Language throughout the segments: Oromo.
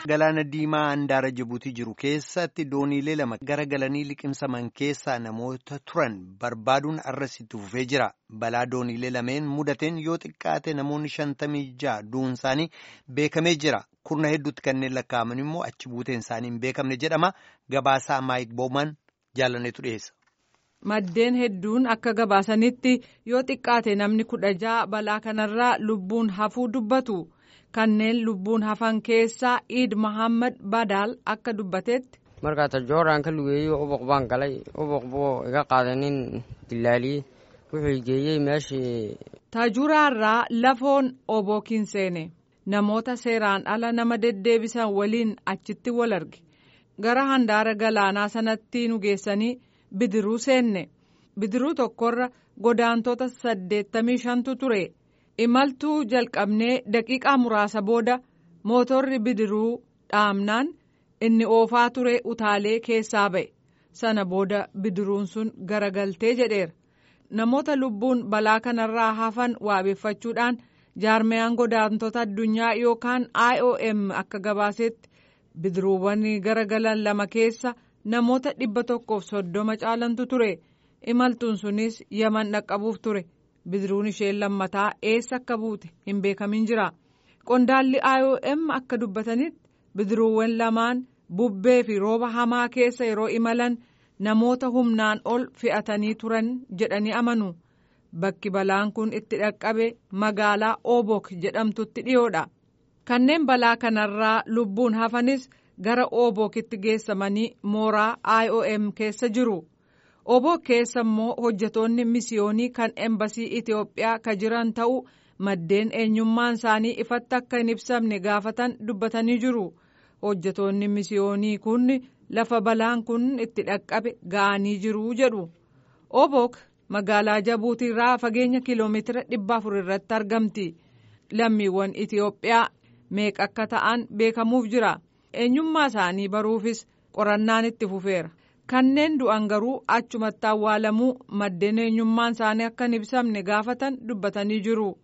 Galaana Diimaa handaara Jibuutii jiru keessatti dooniilee lama garagalanii liqimsaman keessaa namoota turan barbaaduun arras itti fufee jira. Balaa dooniilee lameen mudateen yoo xiqqaate namoonni shantamii ja'a du'uun isaanii beekamee jira. Kurna hedduutti kanneen lakkaa'aman immoo achi buuteen isaanii hin beekamne jedhama. Gabaasaa Maayik Booman jaalanneetu dhiyeessa. Maddeen hedduun akka gabaasanitti yoo xiqqaate namni kudha ja'a balaa kanarraa lubbuun hafuu dubbatu. Kanneen lubbuun hafan keessaa Iid Mahammad Badaal akka dubbatetti. Markaa tajooraan ka lugeeyey ubuq baan galay ubuq buu iga qaadanin dilaaliyey wuxuu geeyey meeshii. Taajuraarraa lafoon obookiin seene namoota seeraan ala nama deddeebisan waliin achitti wal arge gara handaara galaanaa sanatti nu geessanii bidiruu seenne bidiruu tokkorra godaantota saddeettamii shantu ture. imaltuu jalqabnee daqiiqaa muraasa booda mootorri bidiruu dhaamnaan inni oofaa ture utaalee keessaa ba'e sana booda bidiruun sun garagaltee jedheera namoota lubbuun balaa kanarraa hafan waabeeffachuudhaan jaarmiyaan godaantota addunyaa yookaan IOM akka gabaasetti bidiruuwwan garagalan lama keessa namoota dhibba tokkoof soddoma caalantu ture imaltuun sunis yaman dhaqqabuuf ture. bidiruun isheen lammataa eessa akka buute hin beekamin jira qondaalli IOM akka dubbatanitti bidiruuwwan lamaan bubbee fi rooba hamaa keessa yeroo imalan namoota humnaan ol fe'atanii turan jedhanii amanu bakki balaan kun itti dhaqqabe magaalaa Obok jedhamtutti dhiyoodha kanneen balaa kanarraa lubbuun hafanis gara Obokitti geessamanii mooraa IOM keessa jiru. oboo keessa immoo hojjetoonni misiyoonii kan embasii Itiyoophiyaa ka jiran ta'uu maddeen eenyummaan isaanii ifatti akka hin ibsamne gaafatan dubbatanii jiru hojjetoonni misiyoonii kun lafa balaan kun itti dhaqqabe ga'anii jiru jedhu obok magaalaa jabuutiirraa fageenya kiiloomeetira dhibba afur irratti argamti lammiiwwan Itiyoophiyaa meeqa akka ta'an beekamuuf jira eenyummaa isaanii baruufis qorannaan itti fufeera. kanneen du'an garuu achumatti awwaalamuu maddeen eenyummaan isaanii akka hin ibsamne gaafatan dubbatanii jiru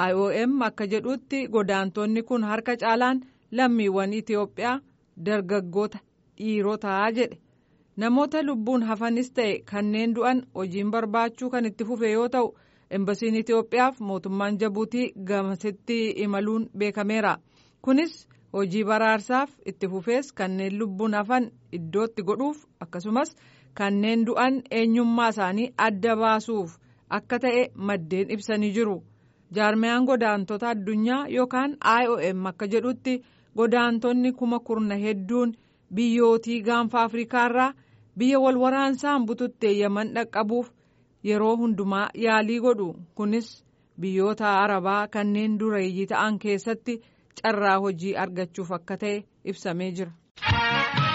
IOM akka jedhutti godaantonni kun harka caalaan lammiiwwan Itiyoophiyaa dargaggoota dhiirotaa jedhe namoota lubbuun hafanis ta'e kanneen du'an hojiin barbaachuu kan itti fufe yoo ta'u embasiin Itiyoophiyaaf mootummaan Jabuutii gamasitti imaluun beekameera kunis. hojii baraarsaaf itti fufees kanneen lubbuun hafan iddootti godhuuf akkasumas kanneen du'an eenyummaa isaanii adda baasuuf akka ta'e maddeen ibsanii jiru jaarmiyaan godaantota addunyaa yookaan IOM akka jedhutti godaantonni kuma kurna hedduun biyyootii gaanfa afriikaarraa biyya wal waraansaan bututteeyyaman dhaqqabuuf yeroo hundumaa yaalii godhu kunis biyyoota arabaa kanneen dureeyyii ta'an keessatti. carraa hojii argachuuf akka ta'e ibsamee jira.